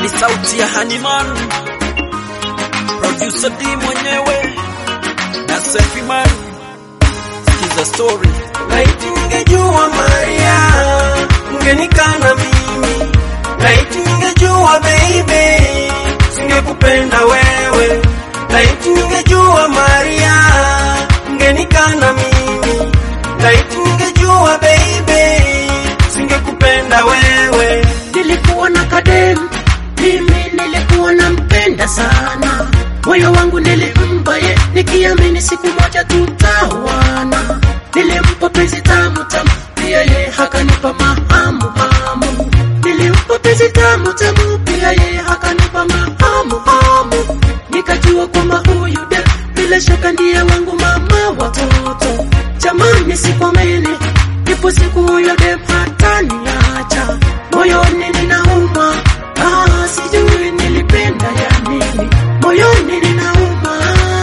ni sauti ya Haniman, producer D mwenyewe na Sefi Man. Sikiza story. Laiti ningejua Maria, ungenikana mimi. Laiti ningejua baby, singekupenda wewe. Laiti ningejua Maria, ungenikana mimi. Laiti ningejua baby, singekupenda wewe. Nilikuwa na kadem, mimi nilikuwa nampenda sana, moyo wangu nilimpa ye, nikiamini siku moja tutawana. Nilimpa penzi tamu tamu, pia ye hakanipa mahamu hamu. Nilimpa penzi tamu tamu, pia ye hakanipa mahamu hamu. Nikajua kwamba huyu de bila shaka ndiye wangu mama watoto. Jamani, sikwamini, ipo siku huyo dem hataniacha moyoni ninauma, ah, sijui nilipenda ya nini, moyoni ninauma,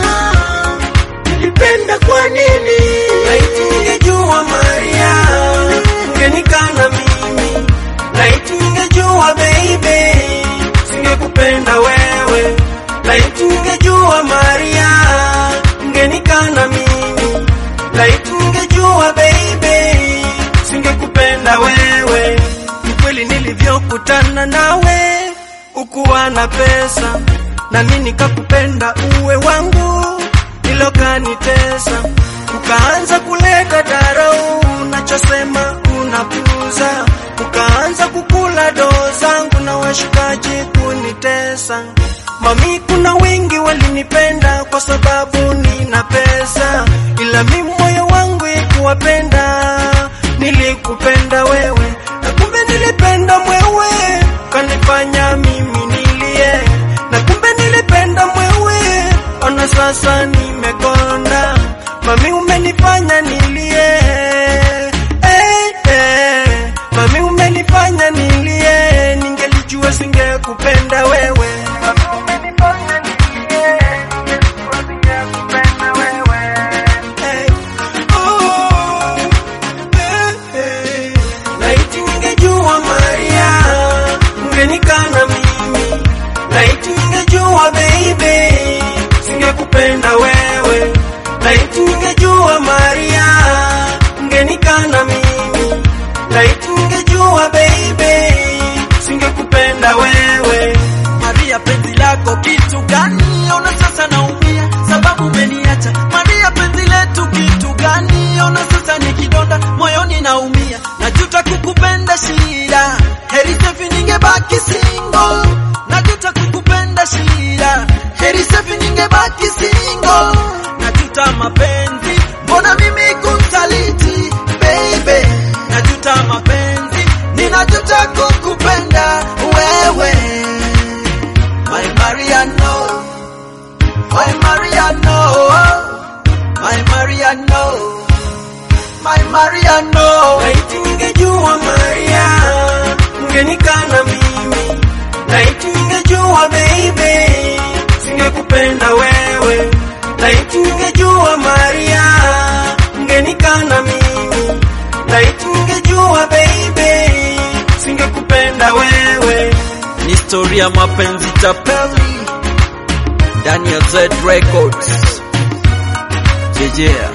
nilipenda kwa nini? Laiti ningejua Maria, ungenikana mimi. Laiti ningejua baby, singekupenda wewe. Laiti ningejua Maria, ungenikana mimi. Laiti ningejua baby, singekupenda wewe. Ni kweli nilivyokutana nawe, ukuwa na pesa, nami nikakupenda uwe wangu nilokanitesa ukaanza kuleta darau, unachosema unapuza, ukaanza kukula doo zangu na washikaji kunitesa. Mami, kuna wengi walinipenda kwa sababu nina pesa, ila mimi moyo wangu ikuwapenda, nilikupenda wewe na kumbe nilipenda mwewe, kanifanya mimi nilie, na kumbe nilipenda mwewe, ona sasa nimekonda, mami umenifanya nilie, eh, eh, mami umenifanya nilie, ningelijua singekupenda wewe. Mami umenifanya nilie, ningelijua singekupenda wewe. Eh, oh, eh, eh. Laiti ningejua Maria, ungenikana mimi. Laiti ningejua baby, singekupenda wewe. Laiti ningejua Maria, ungenikana mimi. Laiti ningejua baby, singekupenda wewe. Maria, penzi lako kitu gani? Ona sasa naumia sababu umeniacha. Maria, penzi letu kitu gani? Ona sasa ni kidonda moyoni naumia, najuta kukupenda shida. Heri safi ningebaki single, najuta kukupenda shida. Heri safi ningebaki single, najuta mapenzi, mbona mimi kumsaliti baby, najuta mapenzi, ninajuta kukupenda wewe. My Mariano, my Mariano, my Mariano, my Mariano. Laiti ningejua Maria, ungenikana mimi. Laiti ningejua baby, singekupenda wewe. Laiti ningejua Maria, ungenikana mimi. Laiti ningejua baby, singekupenda wewe. Ni historia ya mapenzi tapeli ndani ya Z Records. Jejea.